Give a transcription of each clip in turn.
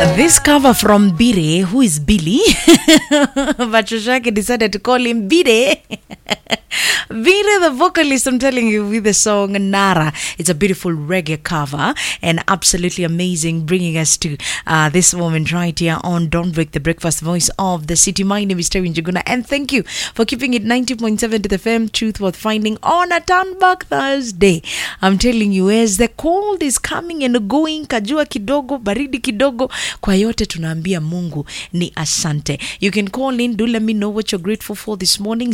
This cover from Bire, who is Billy, but Shoshaki decided to call him Bire. Bire, the vocalist, I'm telling you, with the song Nara. It's a beautiful reggae cover and absolutely amazing, bringing us to uh, this moment right here on Don't Break the Breakfast Voice of the City. My name is Terry Njuguna, and thank you for keeping it 90.7 to the FM Truth Worth Finding on a Turn-Back Thursday. I'm telling you, as the cold is coming and going, kajua kidogo, baridi kidogo, kwa yote tunaambia Mungu ni asante. You can call in, do let me know what you're grateful for this morning.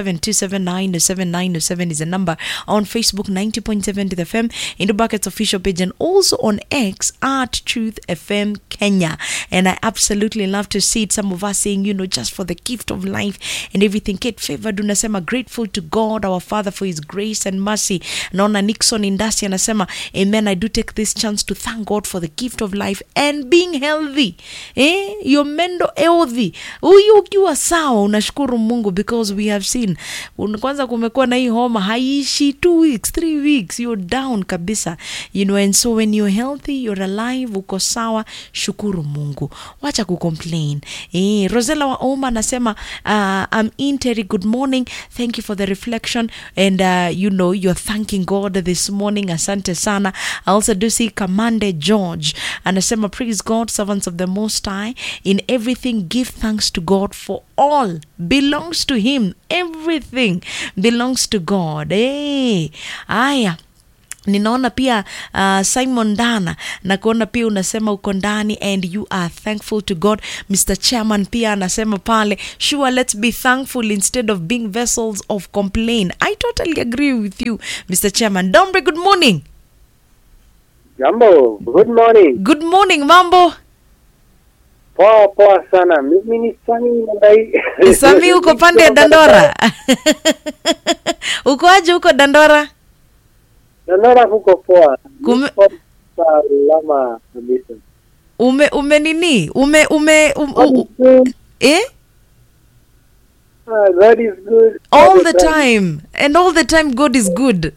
0727907907 is the number on Facebook 90.7 to the FM, in the Buckets official page, and also on X at Truth FM Kenya. And I absolutely love to see it. Some of us saying, you know, just for the gift of life and everything. Kate Favored unasema grateful to God our Father for his grace and mercy. Naona Nixon Indasi anasema amen. I do take this chance to thank God for the gift of life and being healthy. Eh? Your mendo healthy. Huyu ukiwa sawa unashukuru Mungu because we have seen. Un- Kwanza kumekuwa na hii homa haishi two weeks, three weeks, you're down kabisa. You know, and so when you're healthy, you're alive, uko sawa, shukuru Mungu. Wacha kucomplain. Eh, Rosella wa Oma anasema uh, I'm in Terry, good morning. Thank you for the reflection and uh, you know you're thanking God this morning. Asante sana. I also do see Kamande George anasema praise God, servants of the Most High. In everything, give thanks to God for all belongs to Him. Everything belongs to God. Hey, aya ninaona pia uh, simon dana na kuona pia unasema uko ndani and you are thankful to god mr chairman pia anasema pale sure let's be thankful instead of being vessels of complain i totally agree with you mr chairman dombre good morning Jambo, good morning. good morning mambo Poa poa sana. Mimi ni Sami Mandai. sami uko pande ya dandora uko aje huko dandora Dandora kuko poa. Kume- Niko salama kabisa. ume ume nini ume ume um, God u, is good. eh Ah, God is good. all the time and all the time god is good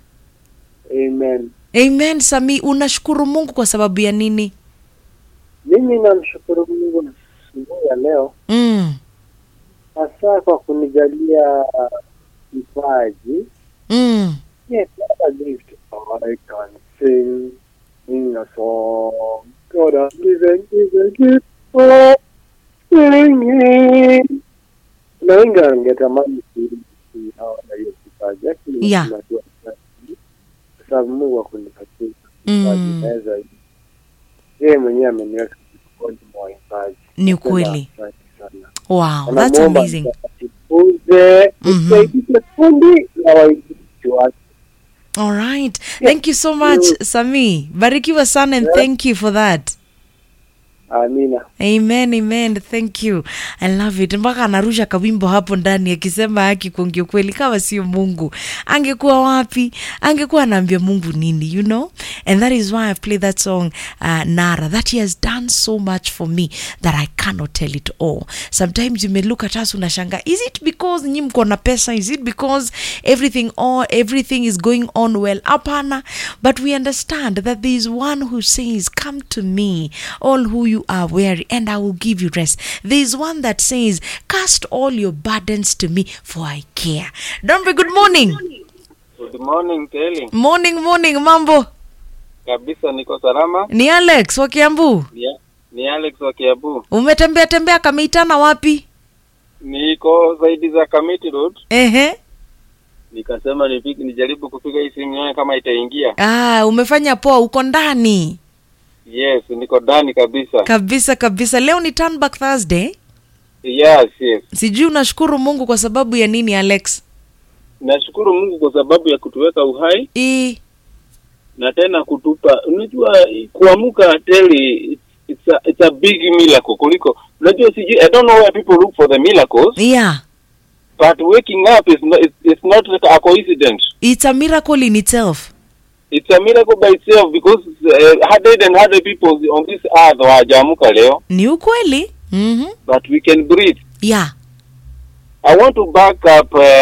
Amen. amen sami unashukuru mungu kwa sababu ya nini Mimi namshukuru Mungu asubuhi ya leo mm. hasa kwa kunijalia kipaji. Mm. Yes, what a gift. I can sing, sing a song. God has given me the gift of singing. Kuna wengi wangetamani ku- ku- hawana hiyo kipaji, lakini Yeah. tunajua kwa sababu Mungu akunipatia Mm. kipaji naweza yeye mwenyewe ameniweka miongoni mwa waimbaji. ni Nasema kweli asante sana. wow that's Anamuomba amazing mtakatifuze, Mhm. msaidie kundi la waimbaji wake. all right thank you so much Mm. sami barikiwa sana and Yeah. thank you for that Amina. amen amen thank you i love it mpaka anarusha kawimbo hapo ndani akisema haki kuongea kweli kama sio mungu angekuwa wapi angekuwa anaambia mungu nini you know and that is why i play that song uh, nara that he has done so much for me that i cannot tell it all sometimes you may look at us unashanga is it because nyi mko na pesa is it because everything all everything is going on well hapana but we understand that there is one who says come to me all who you are weary and i will give you rest there is one that says cast all your burdens to me for i care dombe good morning Good morning Kelly. morning morning mambo Kabisa niko salama. ni alex wa kiambu Ni, ni Alex wa Kiabu. umetembea tembea kameitana wapi Niko zaidi za Kamiti Road. ehe Nikasema nipige nijaribu kupiga hii simu nione kama itaingia. ah, umefanya poa uko ndani Yes, niko ndani kabisa. kabisa kabisa leo ni turn back thursday Yes, yes. sijui unashukuru mungu kwa sababu ya nini alex Nashukuru Mungu kwa sababu ya kutuweka uhai I, na tena kutupa. Unajua kuamka teli it's a, it's a big miracle kuliko unajua sijui I don't know where people look for the miracles yeah but waking up is not it's, it's not a coincidence. it's a miracle in itself it's a miracle by itself because uh, hundred and hundred people on this earth hawajaamka leo ni ukweli mm-hmm. but we can breathe yeah i want to back up uh,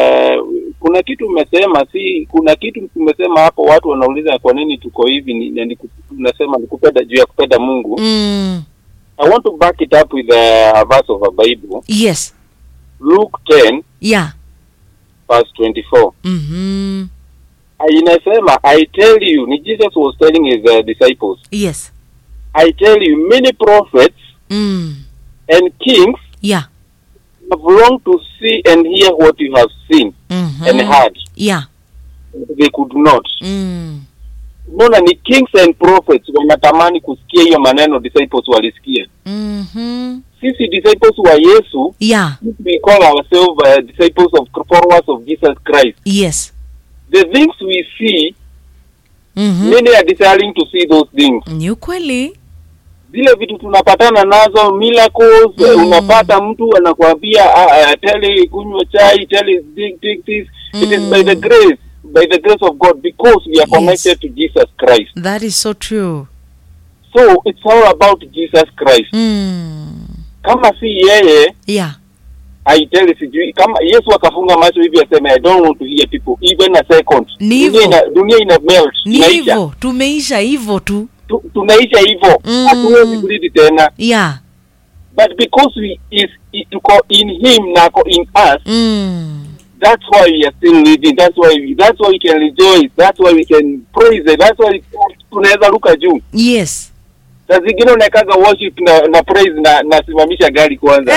kuna kitu umesema si kuna kitu umesema hapo watu wanauliza kwa nini tuko hivi ni, ni, ni, unasema ni kupenda juu ya kupenda mungu mm. I want to back it up with a verse of a Bible, yes Luke 10 yeah verse 24. mm-hmm. Ah, Inasema, I tell you, ni Jesus was telling his uh, disciples, yes I tell you, many prophets mm. and kings yeah have longed to see and hear what you have seen mm-hmm. and heard. yeah They could not. mm. Mbona ni kings and prophets wanatamani kusikia hiyo maneno disciples walisikia. mm-hmm. Sisi disciples wa Yesu, yeah we call ourselves uh, disciples of followers of Jesus Christ. yes The things we see, mm-hmm. many are desiring to see those things. ni ukweli Zile vitu tunapatana nazo miracles, Mm. mm. unapata mtu anakuambia uh, uh, tell kunywa chai, tell dig, dig this. It is by the Mm. grace, by the grace of God because we are Yes. connected to Jesus Christ. that is so true So it's all about Jesus Christ. mm. Kama si yeye yeah aiteli sijui kama Yesu akafunga macho hivi aseme I don't want to hear people even a second. Ni Dunia hivyo. ina, dunia ina melt, ni inaisha. hivyo tumeisha hivyo tu Tu, tunaisha hivyo. Mm. Hatuwezi kurudi tena. yeah But because we is i- tuko in him na ako in us, mm. that's why we are still living. That's why we, that's why we can rejoice. That's why we can praise it. That's why tunaweza ruka juu. yes Saa zingine unawekaga worship na, na praise na nasimamisha gari kwanza.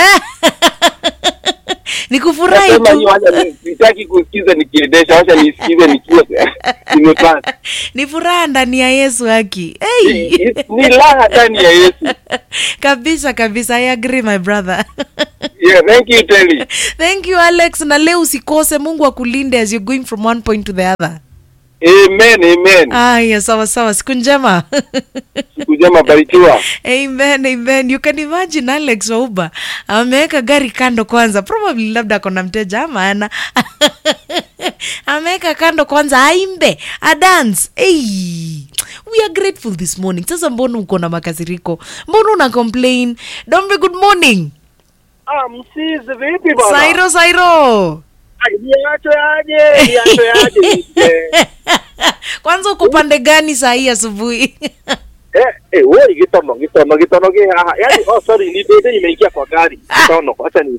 ni kufurahi Nasema tu hiyo wacha ni- sitaki kusikiza nikiendesha, wacha nisikize nikiwa nimepata. ni furaha ndani ya yesu haki hey. Ni raha ndani ya Yesu. kabisa kabisa i agree my brother Yeah, thank you Telly. thank you alex na leo usikose mungu akulinde as you're going from one point to the other Amen, amen. aya sawa sawa siku njema Siku njema, barikiwa. amen amen you can imagine alex wauba ameweka gari kando kwanza probably labda akona mteja ama ana ameweka kando kwanza aimbe adance hey. we are grateful this morning sasa mbona uko na makasiriko mbona una complain dombe good morning Ah, msizi vipi bwana? sairo sairo Ai, Niacho yaje, niacho yaje. Eh, kwanza uko pande gani saa hii asubuhi eh, eh, woi gitono, gitono, gitono ge haha. Yaani, oh sorry, ni dede nimeingia kwa gari. Gitono, acha ni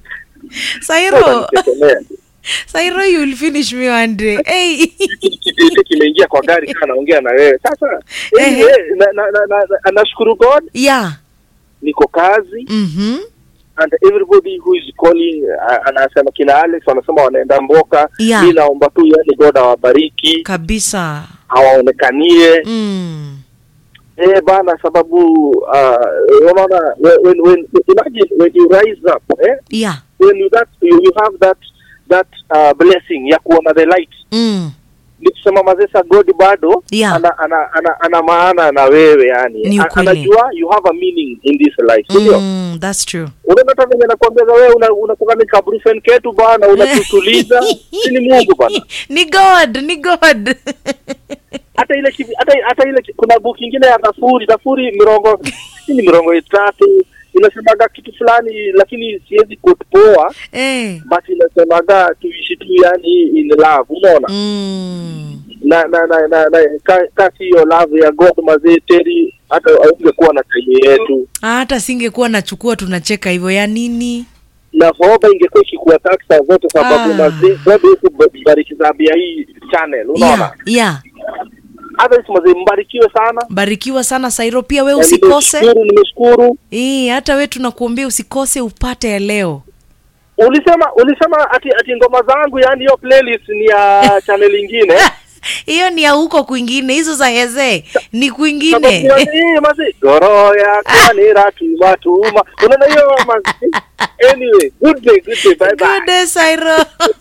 sairo nitetemea. sairo you will finish me one day hey. Kidede kimeingia kwa gari kana naongea na wewe. Sasa, Ehe. anyway, na na na na- na- nashukuru God yeah niko kazi mm-hmm. and everybody who is calling uh, anasema kina Alex wanasema wanaenda mboka. Yeah. Mimi naomba tu yani God awabariki, kabisa hawaonekanie. mm. Eh bana, sababu uh, unaona when, when, when imagine when you rise up eh, yeah when you that you, you have that that uh, blessing ya kuona the light mm. ni kusema mazesa God bado Yeah. ana, ana, ana, ana maana na wewe yani Ni A- ukweli. anajua you have a meaning in this life sindio? Mm, that's true unaona hata venye nakwambia wewe una- unakuwa ni kabrufen ketu bana unatutuliza si ni Mungu bana ni god ni god hata ile kivi- hata hata ile ki- kuna book ingine ya Dafuri Dafuri mirongo si ni mirongo itatu inasemaga kitu fulani lakini siwezi kupoa eh. but inasemaga tuishi tu yani in love unaona mm. na na na, na, na ka- kasi hiyo love ya God mazee teri hata ungekuwa na time yetu hata singekuwa nachukua tunacheka hivyo ya nini na hoba ingekuwa ikikuwa taxa zote sababu Ah. mazee God yetu bariki Zambia hii channel unaona yeah, yeah. hata mazee mbarikiwe sana barikiwa sana sairo pia we Na usikose nimeshukuru nimeshukuru Eh, hata we tunakuombea usikose upate ya leo ulisema ulisema ati ati ngoma zangu yani hiyo playlist ni ya channel ingine hiyo ni ya huko kwingine hizo za heze ni Sababu kwingine mazi- mazi goro ya kanira tuma tuma unaona hiyo mazi anyway good day good day bye bye Good day, Sairo.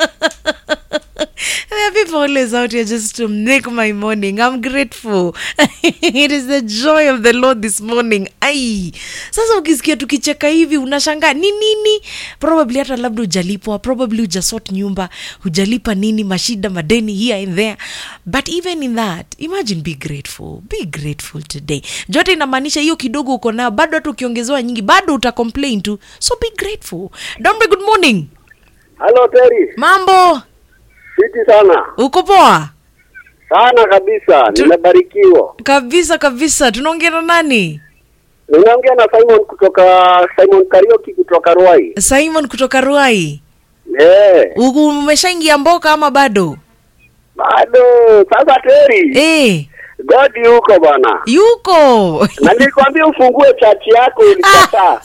There are people always out here just to make my morning. I'm grateful. it is the joy of the Lord this morning. Ai. Sasa ukisikia tukicheka hivi unashangaa ni nini? Probably hata labda hujalipwa, probably hujasort nyumba, hujalipa nini, mashida, madeni here and there. But even in that, imagine be grateful. Be grateful today. Jote inamaanisha hiyo kidogo uko nayo, bado hata ukiongezewa nyingi, bado uta complain tu. So be grateful. Dombe, good morning. Hello Terry Mambo, fiti sana uko poa? sana kabisa Tu- nimebarikiwa Kabisa kabisa. Tunaongea na nani? Ninaongea na Simon kutoka Simon Karioki kutoka Ruai. Simon kutoka Ruai. Eh, Ugu- Umeshaingia mboka ama bado? bado sasa Teri. Eh, God yuko bwana. yuko. Na nilikwambia ufungue chachi yako ulikataa.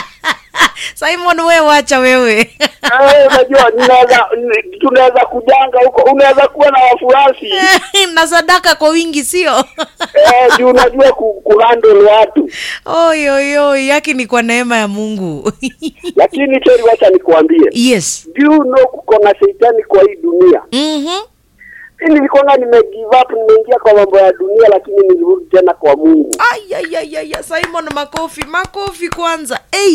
Simon wewe wacha wewe. Eh, unajua ninaweza ni- tunaweza kujanga huko. Unaweza kuwa na wafuasi. na sadaka kwa wingi sio? Eh, juu unajua ku, kuhandle watu. Oi oi oi, yake ni kwa neema ya Mungu. Lakini Teri, wacha nikuambie. yes. Do you know kuko na shetani kwa hii dunia? Mhm. Mimi nilikuwa nime give up, nimeingia kwa mambo ya dunia, lakini nilirudi tena kwa Mungu. Ay, ay, ay, ay, ay, Simon makofi, makofi kwanza. Hey.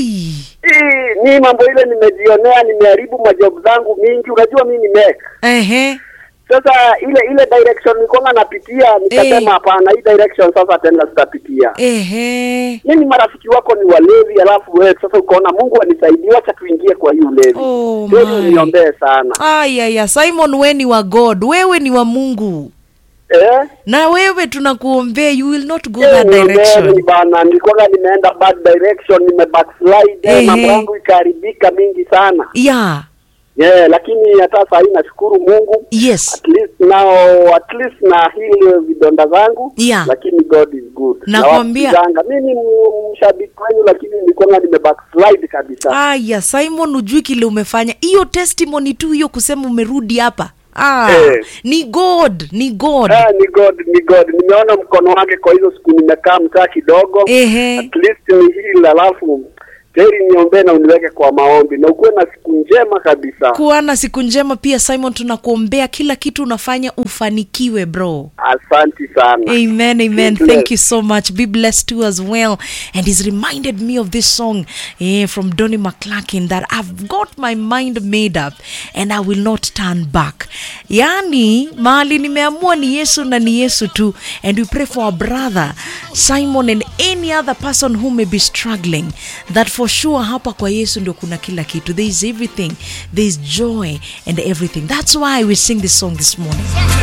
Hii ni mambo ile nimejionea, nimeharibu majob zangu mingi. Unajua mimi ni mech. Ehe. Sasa ile ile direction nilikuwa napitia, nikasema Eh. hapana, hii direction sasa tena sitapitia. Ehe. Mimi marafiki wako ni walevi, alafu wewe sasa ukaona Mungu anisaidie, wacha tuingie kwa hii ulevi. Oh, Kweli my. niombee sana. Ay, ay, ay, Simon we ni wa God, wewe ni wa Mungu. Eh? Na wewe tunakuombea you will not go Eh, that niombeni direction. bana, nilikuwa nimeenda bad direction, nime backslide, Ehe. mambo yangu ikaharibika mingi sana. Yeah. Yeah, lakini hata saa hii nashukuru Mungu. Yes. At least now at least na hili vidonda zangu Yeah. lakini God is good. Nakwambia. Nawasikizanga. Mimi ni m- mshabiki wenu lakini nilikuwa nime backslide kabisa. Aya, Simon ujui kile umefanya. Hiyo testimony tu hiyo kusema umerudi hapa. Ah, Eh. ni God, ni God. Ah, ni God, ni God. Nimeona mkono wake kwa hizo siku nimekaa mtaa kidogo. Ehe. At least ni hili alafu Teri niombee na uniweke kwa maombi na ukuwe na siku njema kabisa. Kuwa na siku njema pia Simon, tunakuombea kila kitu unafanya ufanikiwe bro. Asante sana. Amen, amen. Be Thank you so much. Be blessed too as well. And he's reminded me of this song eh, from Donny McClarkin that I've got my mind made up and I will not turn back. Yani, mahali nimeamua ni Yesu na ni Yesu tu. And we pray for our brother Simon and any other person who may be struggling that for sure hapa kwa Yesu ndio kuna kila kitu. There is everything. There is joy and everything. That's why we sing this song this morning.